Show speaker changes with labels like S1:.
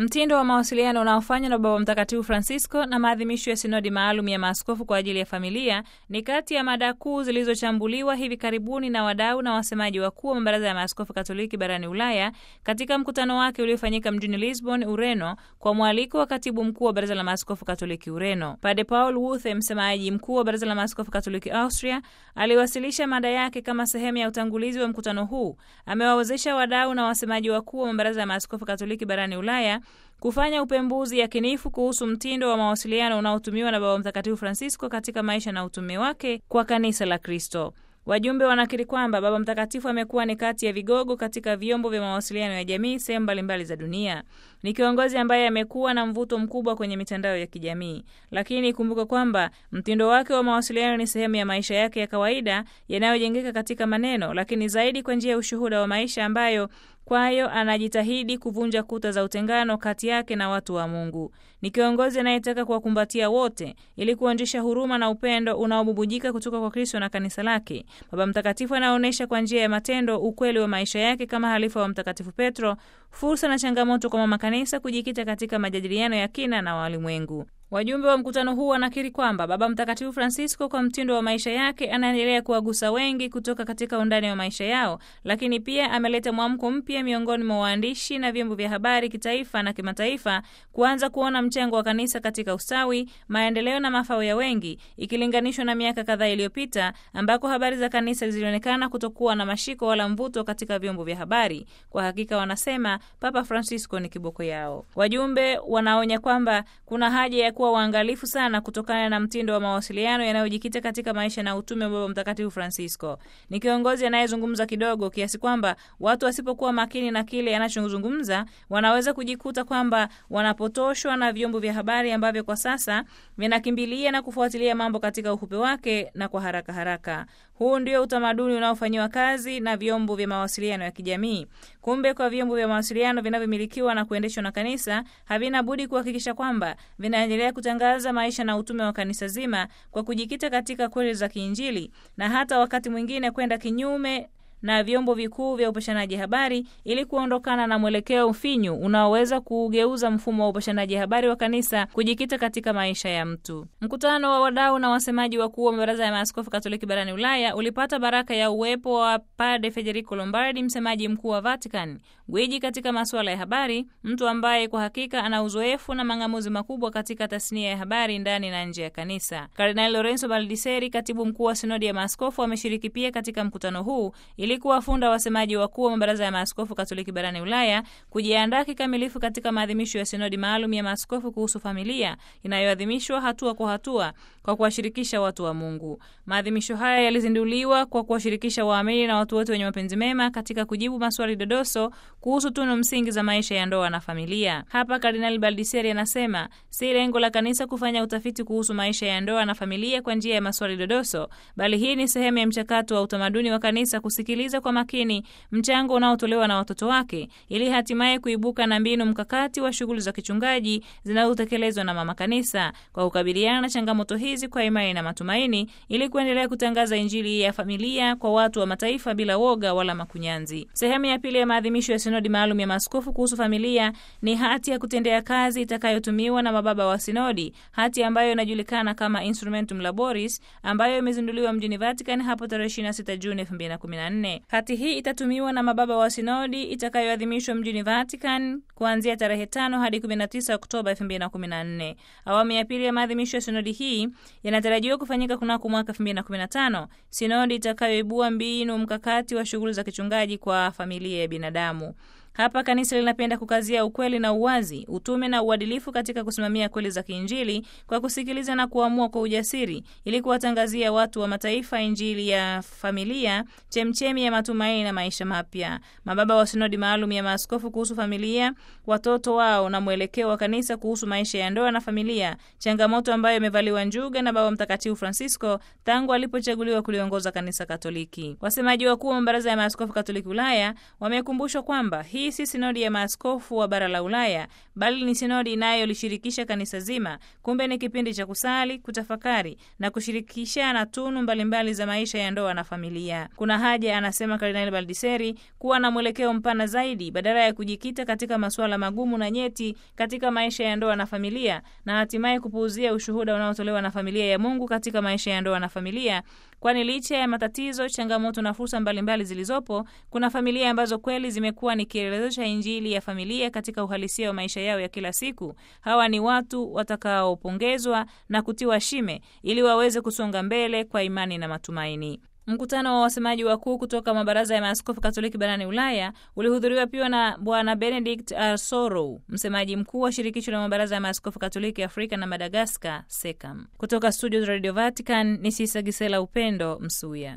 S1: Mtindo wa mawasiliano unaofanywa na Baba Mtakatifu Francisco na maadhimisho ya sinodi maalum ya maaskofu kwa ajili ya familia ni kati ya mada kuu zilizochambuliwa hivi karibuni na wadau na wasemaji wakuu wa mabaraza ya maaskofu Katoliki barani Ulaya katika mkutano wake uliofanyika mjini Lisbon, Ureno, kwa mwaliko wa katibu mkuu wa baraza la maaskofu Katoliki Ureno. Pade Paul Wuthe, msemaji mkuu wa baraza la maaskofu Katoliki Austria, aliwasilisha mada yake kama sehemu ya utangulizi wa mkutano huu. Amewawezesha wadau na wasemaji wakuu wa mabaraza ya maaskofu Katoliki barani Ulaya kufanya upembuzi yakinifu kuhusu mtindo wa mawasiliano unaotumiwa na Baba Mtakatifu Francisco katika maisha na utume wake kwa kanisa la Kristo. Wajumbe wanakiri kwamba Baba Mtakatifu amekuwa ni kati ya vigogo katika vyombo vya mawasiliano ya jamii sehemu mbalimbali za dunia. Ni kiongozi ambaye amekuwa na mvuto mkubwa kwenye mitandao ya kijamii, lakini ikumbuke kwamba mtindo wake wa mawasiliano ni sehemu ya maisha yake ya kawaida yanayojengeka katika maneno, lakini zaidi kwa njia ya ushuhuda wa maisha ambayo kwayo anajitahidi kuvunja kuta za utengano kati yake na watu wa Mungu. Ni kiongozi anayetaka kuwakumbatia wote ili kuonjesha huruma na upendo unaobubujika kutoka kwa Kristo na kanisa lake. Baba Mtakatifu anaonyesha kwa njia ya matendo ukweli wa maisha yake kama halifa wa Mtakatifu Petro, fursa na changamoto kwa mama kanisa kujikita katika majadiliano ya kina na walimwengu. Wajumbe wa mkutano huu wanakiri kwamba Baba Mtakatifu Francisco kwa mtindo wa maisha yake anaendelea kuwagusa wengi kutoka katika undani wa maisha yao, lakini pia ameleta mwamko mpya miongoni mwa waandishi na vyombo vya habari kitaifa na kimataifa kuanza kuona mchango wa kanisa katika ustawi, maendeleo na mafao ya wengi ikilinganishwa na miaka kadhaa iliyopita ambako habari za kanisa zilionekana kutokuwa na mashiko wala mvuto katika vyombo vya habari. Kwa hakika, wanasema Papa Francisco ni kiboko yao. Wajumbe wanaonya kwamba kuna haja ya kuwa waangalifu sana kutokana na mtindo wa mawasiliano yanayojikita katika maisha na utume wa Baba Mtakatifu Francisco. Ni kiongozi anayezungumza kidogo kiasi kwamba watu wasipokuwa makini na kile anachozungumza wanaweza kujikuta kwamba wanapotoshwa na vyombo vya habari ambavyo kwa sasa vinakimbilia na kufuatilia mambo katika ufupe wake na kwa haraka haraka. Huu ndio utamaduni unaofanyiwa kazi na vyombo vya mawasiliano ya kijamii. Kumbe, kwa vyombo vya mawasiliano vinavyomilikiwa na kuendeshwa na kanisa havina budi kuhakikisha kwamba vinaendelea kutangaza maisha na utume wa kanisa zima kwa kujikita katika kweli za kiinjili na hata wakati mwingine kwenda kinyume na vyombo vikuu vya upashanaji habari ili kuondokana na mwelekeo ufinyu unaoweza kuugeuza mfumo wa upashanaji habari wa kanisa kujikita katika maisha ya mtu. Mkutano wa wadau na wasemaji wakuu wa mabaraza ya maaskofu Katoliki barani Ulaya ulipata baraka ya uwepo wa Padre Federico Lombardi, msemaji mkuu wa Vatican, gwiji katika masuala ya habari, mtu ambaye kwa hakika ana uzoefu na mang'amuzi makubwa katika tasnia ya habari ndani na nje ya kanisa. Kardinali Lorenzo Baldiseri, katibu mkuu wa sinodi ya maaskofu, ameshiriki pia katika mkutano huu ili kuwafunda wasemaji wakuu wa mabaraza ya maaskofu Katoliki barani Ulaya kujiandaa kikamilifu katika maadhimisho ya sinodi maalum ya maaskofu kuhusu familia inayoadhimishwa hatua kwa hatua kwa kuwashirikisha watu wa Mungu. Maadhimisho haya yalizinduliwa kwa kuwashirikisha waamini na watu wote wenye mapenzi mema katika kujibu maswali dodoso kuhusu tunu msingi za maisha ya ndoa na familia. Hapa Kardinali Baldiseri anasema si lengo la kanisa kufanya utafiti kuhusu maisha ya ndoa na familia kwa njia ya maswali dodoso, bali hii ni sehemu ya mchakato wa utamaduni wa kanisa kusikiliza kwa makini mchango unaotolewa na watoto wake ili hatimaye kuibuka na mbinu mkakati wa shughuli za kichungaji zinazotekelezwa na mama kanisa kwa kukabiliana na changamoto hizi kwa imani na matumaini ili kuendelea kutangaza Injili ya familia kwa watu wa mataifa bila woga wala makunyanzi. Sehemu ya pili ya maadhimisho ya sinodi maalum ya maaskofu kuhusu familia ni hati ya kutendea kazi itakayotumiwa na mababa wa sinodi, hati ambayo inajulikana kama Instrumentum Laboris ambayo imezinduliwa mjini Vatican hapo tarehe 26 Juni 2014. Hati hii itatumiwa na mababa wa sinodi itakayoadhimishwa mjini Vatican kuanzia tarehe 5 hadi 19 Oktoba 2014. Awamu ya pili ya maadhimisho ya sinodi hii yanatarajiwa kufanyika kunako mwaka 2015, sinodi itakayoibua mbinu mkakati wa shughuli za kichungaji kwa familia ya binadamu. Hapa kanisa linapenda kukazia ukweli na uwazi, utume na uadilifu katika kusimamia kweli za kiinjili kwa kusikiliza na kuamua kwa ujasiri ili kuwatangazia watu wa mataifa injili ya familia, chemchemi ya matumaini na maisha mapya. Mababa wa sinodi maalum ya maaskofu kuhusu familia, watoto wao na mwelekeo wa kanisa kuhusu maisha ya ndoa na familia, changamoto ambayo imevaliwa njuga na Baba Mtakatifu Francisco tangu alipochaguliwa kuliongoza kanisa Katoliki. Wasemaji wakuu wa mabaraza ya maaskofu Katoliki Ulaya wamekumbushwa kwamba hii si sinodi ya maaskofu wa bara la Ulaya, bali ni sinodi inayolishirikisha kanisa zima. Kumbe ni kipindi cha kusali, kutafakari na kushirikishana tunu mbalimbali za maisha ya ndoa na familia. Kuna haja, anasema Kardinali Baldiseri, kuwa na mwelekeo mpana zaidi, badala ya kujikita katika masuala magumu na nyeti katika maisha ya ndoa na familia, na hatimaye kupuuzia ushuhuda unaotolewa na familia ya Mungu katika maisha ya ndoa na familia, kwani licha ya matatizo, changamoto na fursa mbalimbali zilizopo, kuna familia ambazo kweli zimekuwa ni kielelezo cha Injili ya familia katika uhalisia wa maisha yao ya kila siku. Hawa ni watu watakaopongezwa na kutiwa shime ili waweze kusonga mbele kwa imani na matumaini. Mkutano wa wasemaji wakuu kutoka mabaraza ya maaskofu Katoliki barani Ulaya ulihudhuriwa pia na Bwana Benedict Arsorou, msemaji mkuu wa shirikisho la mabaraza ya maaskofu Katoliki Afrika na Madagaskar, SECAM. Kutoka studio za Radio Vatican ni Sisa Gisela Upendo Msuya.